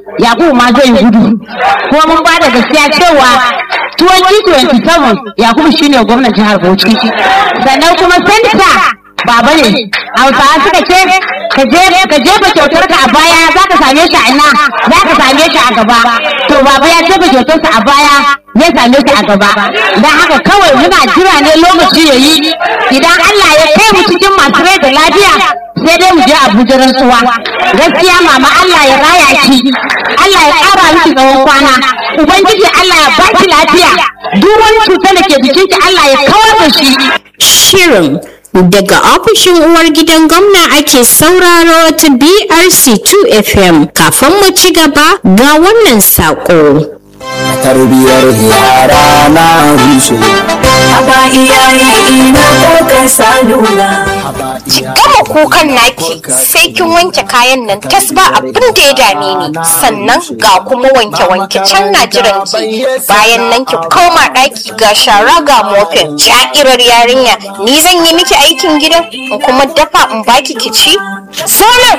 yakubu ma zai gudu kuma mun ba da gaskiya cewa 2027 yakubu shine gwamnan jihar bauchi sannan kuma santa baba ne hausawa suka ce ka jefa kyautar ka a baya za ka same shi a ina za ka same shi a gaba to baba ya jefa kyautarsa a baya ya same shi a gaba don haka kawai muna jira ne lokaci ya yi idan Allah ya kai mu cikin masu rai da lafiya sai dai mu je Abuja rantsuwa gaskiya mama Allah ya raya ki Allah ya ƙara miki tsawon kwana ubangiji Allah ya baki lafiya duk wani cutar da ke jikinki Allah ya kawar da shi Shirin daga ofishin uwar gidan gwamna ake sauraro ta BRC 2 FM kafin mu ci gaba ga wannan saƙo. tarbiyar yara na rushe Haba iyaye ina kokar salula. gama kukan naki sai kin wanke kayan nan tas ba abin da ya dame ni sannan ga kuma wanke wanke can na jiran ki bayan nan ki koma daki ga shara ga mofin sha'irar yarinya ni zan yi miki aikin gidan in kuma dafa in baki ki ci sonar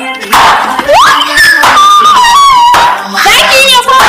zaki ne ko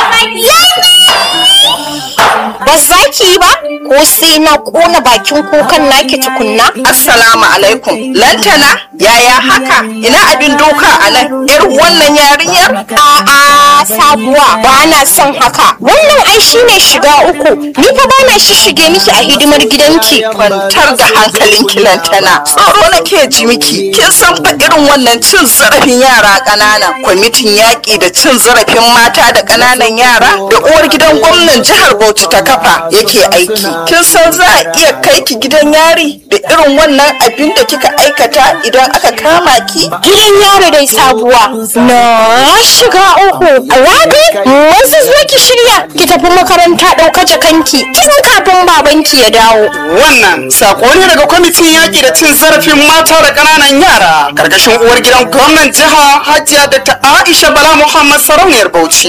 ba za ki yi ba ko sai na kona bakin kukan naki tukunna Assalamu alaikum. Lantana, yaya haka? Ina abin doka a nan? Yar wannan yarinyar? A'a sabuwa ba na son haka. Wannan ai shine shiga uku. Ni fa ba na shishige miki a hidimar gidanki. Kwantar da hankalinki Lantana. Tsoro nake ji miki. Kin san fa irin wannan cin zarafin yara ƙanana. Kwamitin yaƙi da cin zarafin mata da ƙananan yara da uwar gidan gwamnan jihar Bauchi ta kafa yake aiki. Kin san za a iya kai ki gidan yari da irin wannan abin da kika aikata idan aka kama ki? Gidan yaro dai sabuwa. Na shiga uku. Rabi, wasu zo ki shirya ki tafi makaranta ɗauka jakanki tun kafin babanki ya dawo. Wannan sako ne daga kwamitin yaƙi da cin zarafin mata da ƙananan yara karkashin uwar gidan gwamnan jiha Hajiya da ta Aisha Bala Muhammad Sarauniyar Bauchi.